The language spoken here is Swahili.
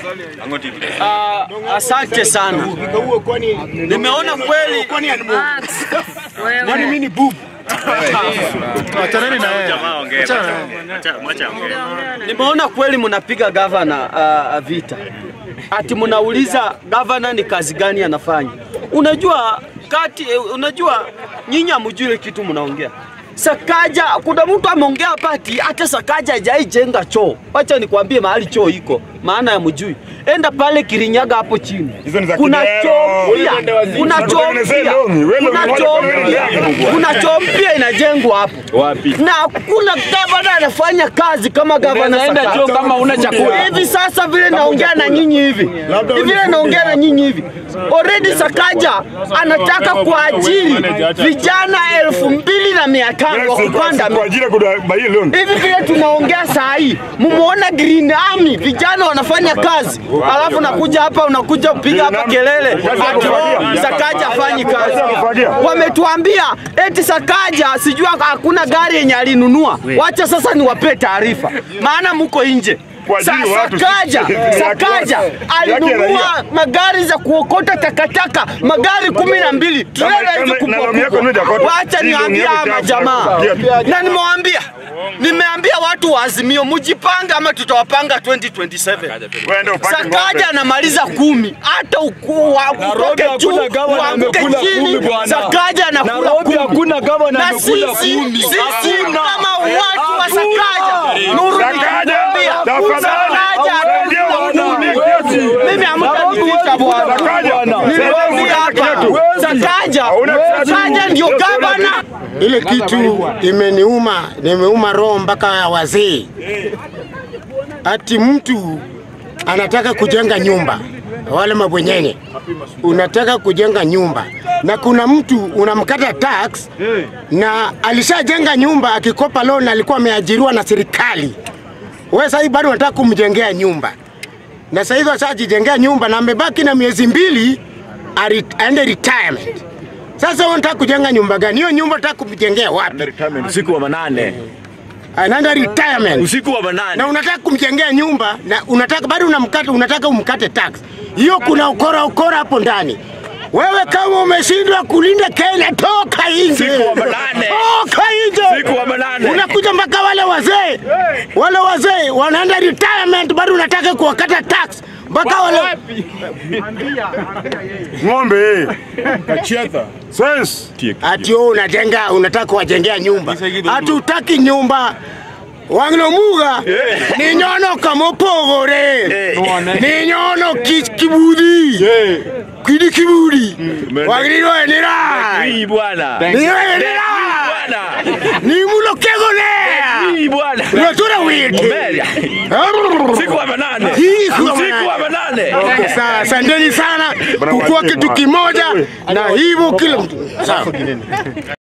Ah, asante sana. Nimeona kweli Kwani mimi ni bubu? Achaneni na yeye. nimeona kweli mnapiga gavana uh, vita, ati mnauliza gavana ni kazi gani anafanya. Unajua kati, eh, unajua nyinyi hamjui kitu mnaongea. Sakaja, kuna mtu ameongea hapa ati hata Sakaja hajaijenga choo. Wacha nikwambie mahali choo iko, maana ya mjui. Enda pale Kirinyaga hapo chini, Hizo ni za kuna kideo. choo mpya, kuna choo Tutengenezee mpya, longi. Wewe kuna unataka choo kutengeneza mpya, yangu. kuna choo mpya inajengwa hapo Wapi? na kuna gavana anafanya kazi kama gavana Unaenda Sakaja. choo kama una chakula. Hivi sasa vile naongea na nyinyi hivi Labda vile unifunge naongea na hapo. nyinyi hivi, already Sakaja anataka kuajiri vijana elfu mbili na mia tano wa kupanda kwa ajili ya kubai loan. hivi vile tunaongea saa hii, mumuona Green Army vijana wanafanya kazi, alafu nakuja hapa unakuja kupiga hapa kelele ati oh, Sakaja afanyi kazi. Wametuambia eti Sakaja sijui hakuna gari yenye alinunua. Wacha sasa niwapee taarifa, maana muko nje. Sa, Kuajiri watu, Sakaja, si- si- Sakaja yake ya alinunua raia. magari za kuokota takataka, magari kumi na mbili trela hizo kama- kubwa na loan yako kubwa. ndio itakuwa- Wacha hii loan niambie yako hawa itakuwa- majamaa Pia- na nimewaambia nimeambia watu wa Azimio mjipange, ama tutawapanga 2027. Wewe upate Sakaja ng'ombe. anamaliza kumi, hata ukuu wa- utoke hakuna juu gavana uanguke amekula chini, kumi bwana. Sakaja anakula Nairobi kumi. hakuna gavana Na amekula sisi kumi. sisi Hakuna. kama watu wa Hakuna. Sakaja, Nuru Sakaja, nikamwambia tafadhali, Sakaja hawezi anakula kuhudumia kumi. kiasi. Mimi hamtanificha bwana. Sakaja, Niliwaambia hapa Sakaja, Hauna kiasi. Sakaja ndio Sio gavana Ile kitu imeniuma, nimeuma roho mpaka ya wazee. Ati mtu anataka kujenga nyumba, wale mabwenyenye, unataka kujenga nyumba na kuna mtu unamkata tax na alishajenga nyumba, akikopa loan alikuwa ameajiriwa na serikali. Wewe sasa hivi bado unataka kumjengea nyumba, na sasa hivi ashajijengea nyumba na amebaki na miezi mbili ari- aende retirement. Sasa wewe unataka kujenga nyumba gani? Hiyo nyumba unataka kumjengea wapi? Usiku wa manane. Anaenda retirement Usiku wa manane. na unataka kumjengea nyumba na unataka bado unamkata, unataka umkate tax. Hiyo kuna ukora ukora hapo ndani. Wewe kama umeshindwa kulinda Kenya, toka nje, Usiku wa manane. toka nje. Usiku wa manane. Unakuja mpaka wale wazee, wale wazee wanaenda retirement, bado unataka kuwakata tax mpaka wale Ng'ombe. Sense. ati wewe unajenga unataka kuwajengea nyumba, hatutaki nyumba wang'lomuga ni nyono kamopogore ni nyono ki- kibudi kidi kibudi wagiriroenera Hii bwana. niroenera Bwana. ni mulokegonea Hii bwana. unatura wite Mbele. Usiku wa manane. Usiku wa Usiku wa manane. manane. Okay, sawa, asanteni sana kukuwa kitu kimoja na hivyo kila mtu sawa.